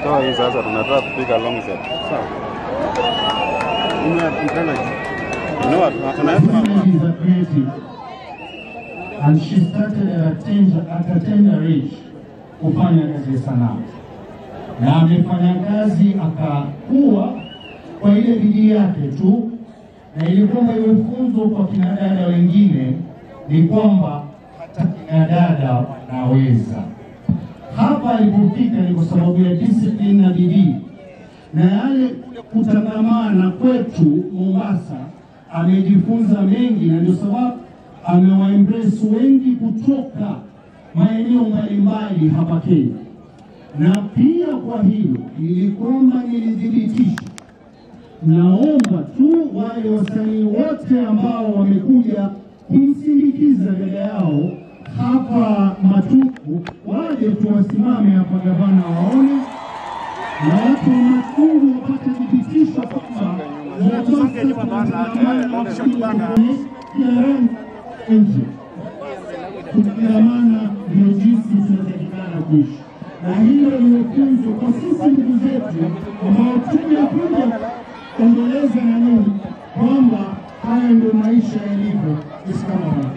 Toa hii sasa, tunataka kupiga long shot. Sawa. Ume- mpenda juu. You know what? Unaweza Women is a creative and she started at a tender, at a tender age kufanya kazi ya sanaa na amefanya kazi akakuwa kwa ile bidii yake tu, na ilikuwa iwe funzo kwa kinadada wengine ni kwamba hata kinadada wanaweza. Hapa alipofika ni kwa sababu ya discipline na bidii na yale kule kutangamana kwetu Mombasa, amejifunza mengi, na ndio sababu amewaembrace wengi kutoka maeneo mbalimbali hapa Kenya. Na pia kwa hilo ili kwamba nilithibitisha, naomba tu wale wasanii wote ambao wamekuja kumsindikiza dada yao hapa Matuku waje tuwasimame hapa, gavana waone na watu wa Matungu wapate thibitisho kwamba nje kukiramana ndio jinsi tunatakikana kuishi, na hilo ni funzo kwa sisi ndugu zetu ambao tumekuja kuendeleza na nini kwamba haya ndio maisha yalivyo. Sisi kama wana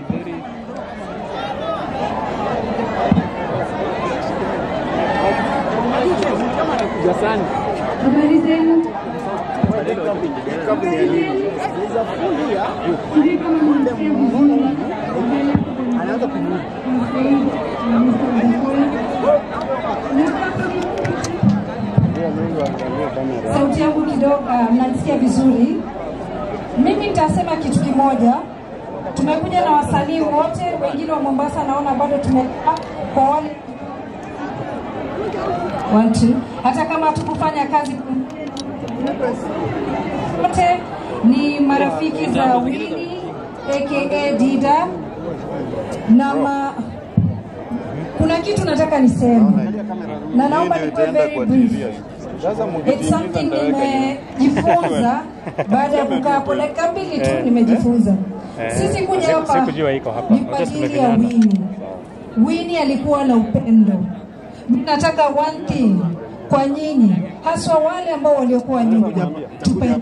Habari zenu? Habari zenu? Sijui kama mnasikia vizuri. Anaanza Sauti yangu kidogo, uh, mnanisikia vizuri? Mimi nitasema kitu kimoja. Tumekuja na wasanii wote, wengine wa Mombasa naona bado tumekaa kwa wale One, two. Hata kama hatukufanya kazi wote ni marafiki za Winnie aka Dida na ma... kuna kitu nataka niseme na naomba nikuwe very brief. It's something nimejifunza baada ya kukaa hapo dakika mbili tu nimejifunza. Sisi kuja hapa Sikujua iko hapa. ni kwa Wacha ajili ya tumevinyana. Winnie. Winnie alikuwa na upendo. Mimi nataka one thing kwa nyinyi, haswa wale ambao waliokuwa nyuma, tupendane,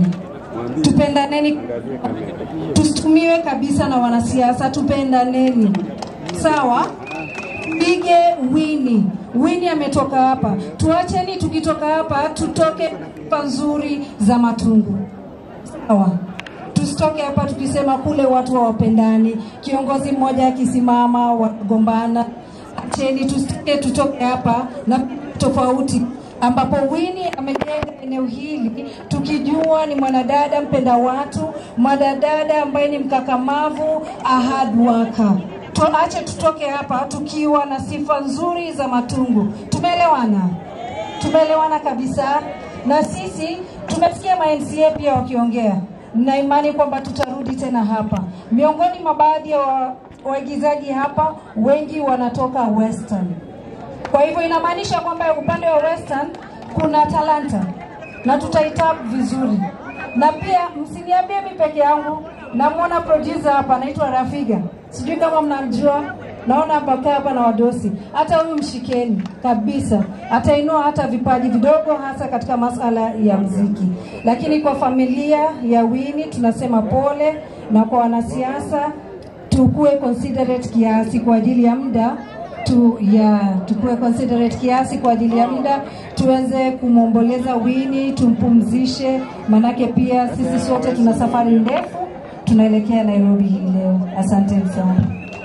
tupendaneni, tusitumiwe kabisa na wanasiasa, tupendaneni, sawa? Pige Winnie. Winnie ametoka hapa, tuacheni tukitoka hapa tutoke pa nzuri za matungu, sawa? Tusitoke hapa tukisema kule watu hawapendani, kiongozi mmoja akisimama wagombana. Acheni tusitoke, tutoke hapa na tofauti ambapo Winnie amejenga eneo hili tukijua ni mwanadada mpenda watu, mwanadada ambaye ni mkakamavu, a hard worker. Tuache tutoke hapa tukiwa na sifa nzuri za matungu. Tumeelewana? Tumeelewana kabisa. Na sisi tumesikia ma MCA pia wakiongea, na imani kwamba tutarudi tena hapa. Miongoni mwa baadhi ya wa- waigizaji hapa wengi wanatoka Western. Kwa hivyo inamaanisha kwamba upande wa Western kuna talanta na tutaitap vizuri, na pia msiniambie mi peke yangu. Namwona producer hapa anaitwa Rafiga, sijui kama mnamjua. Naona hapa kaa hapa na wadosi, hata huyu mshikeni kabisa, atainua hata vipaji vidogo, hasa katika masala ya mziki. Lakini kwa familia ya Winnie tunasema pole, na kwa wanasiasa tukuwe considerate kiasi kwa ajili ya muda tu ya tukuwe considerate kiasi kwa ajili ya muda, tuweze kumwomboleza Winnie, tumpumzishe, manake pia sisi sote tuna safari ndefu, tunaelekea Nairobi hii leo. Asanteni sana.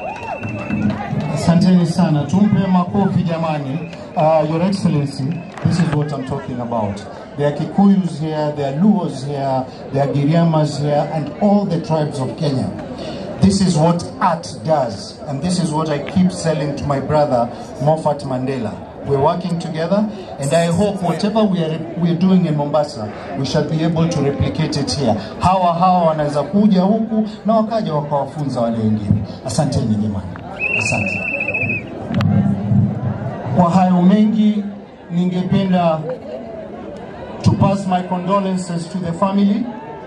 Asanteni sana, tumpe makofi jamani. Uh, Your Excellency, this is what I'm talking about. There are Kikuyus here, there are Luos here, there are Giriamas here, and all the tribes of Kenya. This is what art does, and this is what I keep selling to my brother Moffat Mandela. We're working together, and I hope whatever we are, we are doing in Mombasa, we shall be able to replicate it here. Hawa hawa wanaweza kuja huku na wakaja wakawafunza wale wengine. Asanteni jamani, asante. Kwa hayo mengi, ningependa to pass my condolences to the family,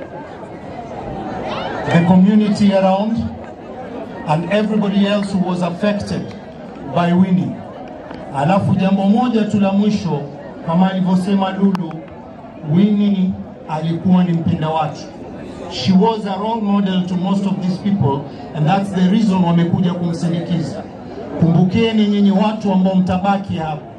the community around, and everybody else who was affected by Winnie. Alafu jambo moja tu la mwisho kama alivyosema Lulu, Winnie alikuwa ni mpenda watu. She was a role model to most of these people and that's the reason wamekuja kumsindikiza. Kumbukeni nyinyi watu ambao mtabaki hapa,